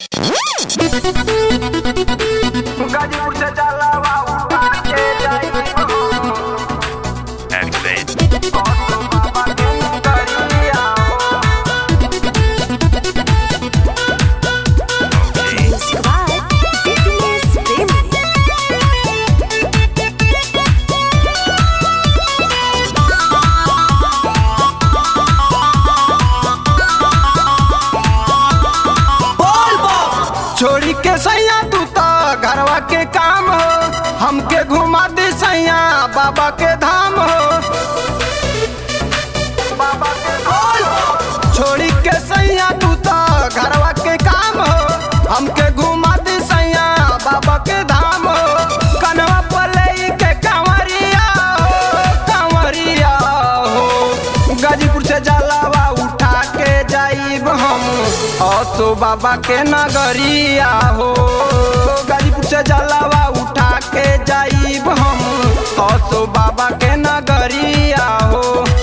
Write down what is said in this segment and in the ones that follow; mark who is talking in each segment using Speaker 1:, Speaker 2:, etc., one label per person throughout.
Speaker 1: गाजीपुर से जलावा उठा के जाई
Speaker 2: Activate.
Speaker 1: बाबा के नगरिया
Speaker 2: Okay.
Speaker 3: Squad, fitness family.
Speaker 1: छोड़ी के सैया तू तो घरवा के काम हो हमके घुमा दे सैया बाबा के धाम हो बाबा के धाम हो। छोड़ी के सैया तू तो घरवा के काम हो हमके घुमा दे सैया बाबा के धाम हो कनवा पलई के कांवरिया हो कांवरिया हो गाजीपुर से जलावा उठा के जाइब हम असो बाबा के नगरिया हो गाजीपुर से जलावा उठा के जाइब हम असो बाबा के नगरिया हो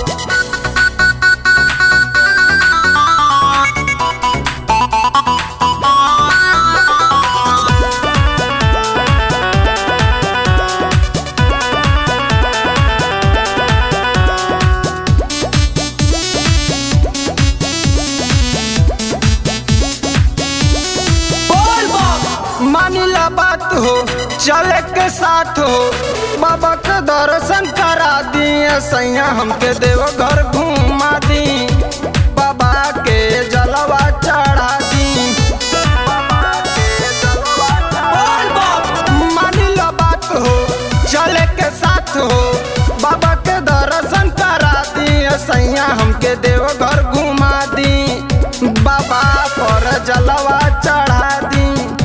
Speaker 1: मानिला बात हो चले के साथ हो बाबा के दर्शन करा दिए सैया हमके देव घर घुमा दी बाबा के जलवा चढ़ा दी बाबा के जलवा चढ़ा दी। मानिला बात हो चले के साथ हो बाबा के दर्शन करा दिए सैया हमके देव घर घुमा दी बाबा पर जलवा चढ़ा दी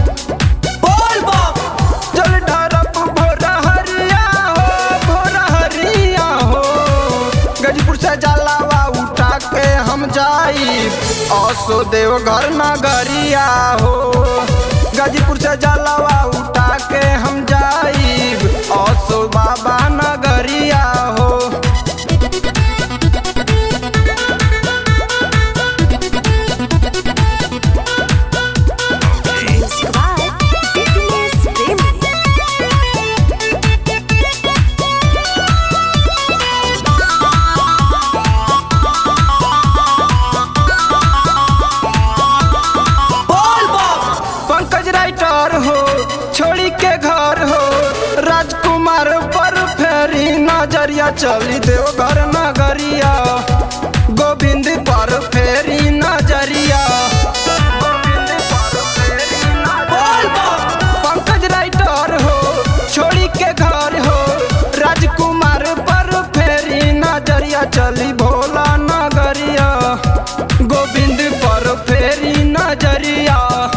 Speaker 1: चल ढरप भोर हरिया हो भोर हरिया हो गजपुर से जलावा उठा के हम जाई असो देव घर नगरिया हो गाजीपुर से जलावा उठा के हम जाई असो बाबा नगरिया हो
Speaker 2: Okay.
Speaker 3: Squad, fitness family.
Speaker 1: Pankaj writer हो छोड़ी के घर हो राजकुमार पर फेरी नजरिया चली देव घर नगरिया गोविंद पर फेरी नजरिया गोविंद पर फेरी नजरिया। पंकज राइटर हो छोड़ी के घर हो राजकुमार पर फेरी नजरिया चली भोला नगरिया गोविंद पर फेरी नजरिया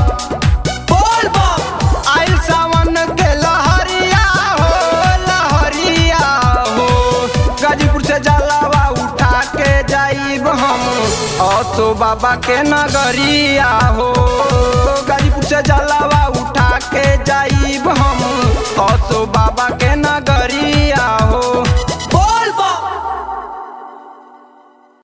Speaker 1: आइल सावन के लहरिया हो लहरिया हो गाजीपुर से जलावा उठा के जाइब हम असो बाबा के नगरिया हो